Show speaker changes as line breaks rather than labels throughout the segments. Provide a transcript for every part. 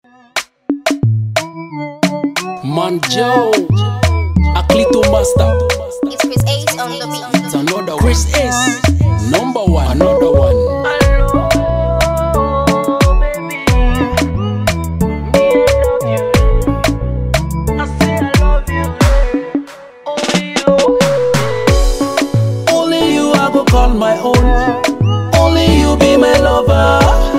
Man Joe, Aklito Master,
It's Chris Ace on the beat.
it's another Chris S, number one, another one. Only you I go call my own. Only you be my lover.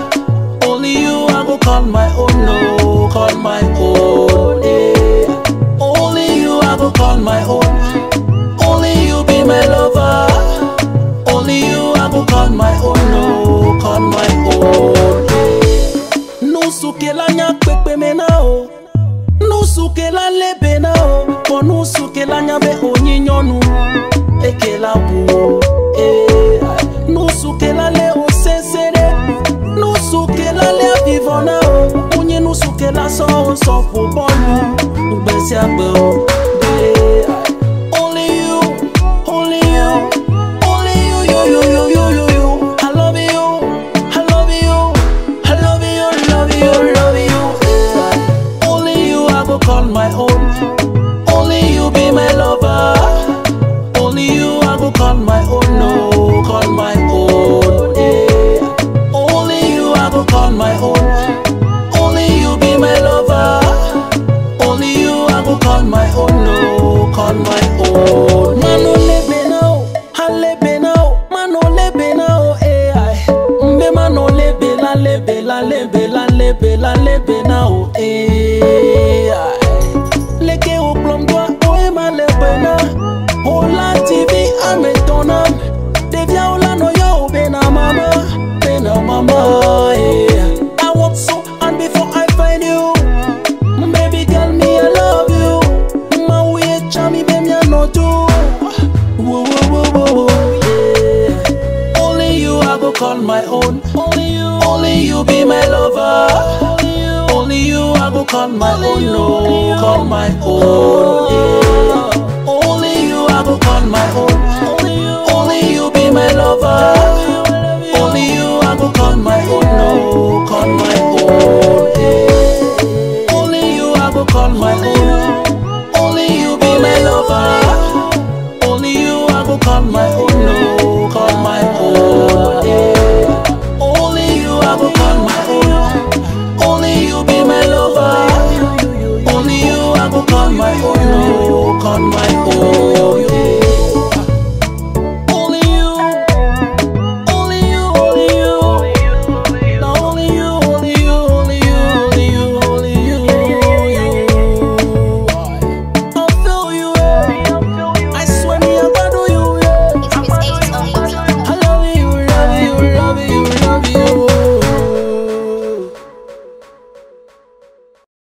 Only you I go call my own. No, call my own. Yeah. Only you I go call my own. Only you be my lover. Only you I go call my own. No, call my own. Yeah. Nusuke la nya pepe mena o. Nusuke la lebe na o. Ko nusuke la nya be onyinyonu. Ekela bu. Eh. Nusuke la le o sesere. Nusuke la le vivona o. Onye nusuke la so o so fo bolu. Ugbesi agbe o. Eh. Only you, only you, only you, you, you, you, you, you, you. I love you, I love you, I love you, love you, love you. Yeah. Only you I go call my own. Only you be my lover. Only you I go call my own. No, call my own. Yeah. Only you I go call my own. Only you be my lover. Only you I go call my own, no, call my own. Mano lebe now, ha lebe now, mano lebe now, eh ay. Mbe mano lebe la lebe la lebe la lebe la lebe now, eh ay. Leke au plom doa, o e ma lebe na. O la TV ametona. Devia o la no yo bena mama, bena mama, eh. I walk so and before I find you. Baby girl, me I love you. My way, chami, baby, I know too. Whoa, whoa, whoa, whoa, whoa, yeah. Only you I go call my own. Only you, only you be my lover. Only you, only you I go call my own. No, call my own. Yeah. Only you I go call my own. Only you, only you be my lover. Only you I go call my own. No, call my own. Yeah. Only you I go call my own. Only you be my lover. Only you I go call my own. No, call my own. Yeah. Only you I go call my own. Only you be my lover. Only you I go call my own. No, call my